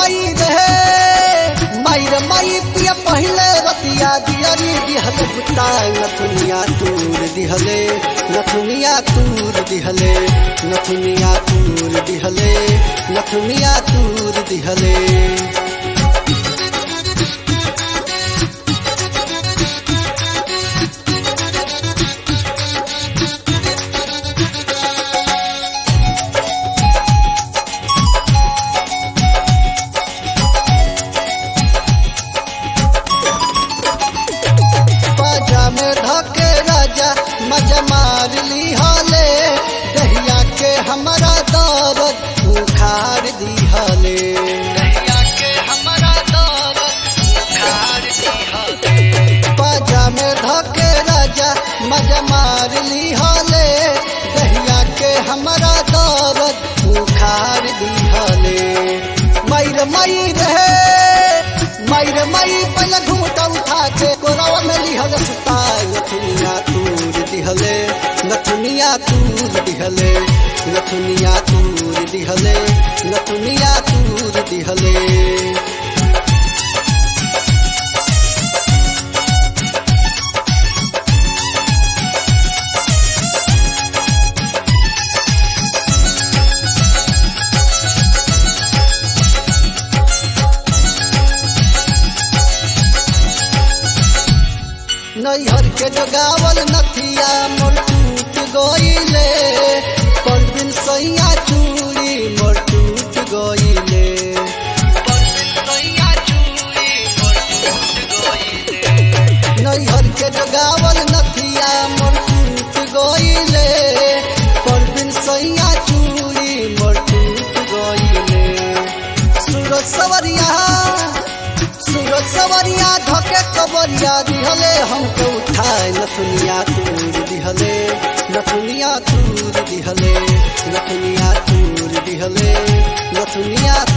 मई रहे मायर मई पिया पहले रतिया दियरी दिहले बुताई नथुनिया तूर दिहले नथुनिया तूर दिहले नथुनिया तूर दिहले नथुनिया तूर दिहले बाजा में धके राजा मजा मार ली हाले दहिया के हमारा दौरत उखाड़ दी हाले दहिया के हमारा दौरत उखाड़ दी हाले बाजा में धके राजा मजा मार ली हाले दहिया के हमारा दौरत उखाड़ दी हाले मैर मई रहे मैर मई पहले घूटा उठा के कोरवा में लिहल सुताई नथुनिया तूर दिहले नथुनिया तूर दिहले नथुनिया तूर दिहले नथुनिया तूर दिहले नैहर के जगावल नथिया मोर टूट गईले पर दिन सैया चूड़ी मोर टूट गईले नैहर के जगावल नथिया मोर टूट गईले पर दिन सैया चूड़ी मोर टूट गईले सूरज सवरिया सूरज सवरिया धके कबरिया दिहले हमके उठाए नथुनिया तूर दिहले नथुनिया तूर दिहले नथुनिया तूर दिहले नथुनिया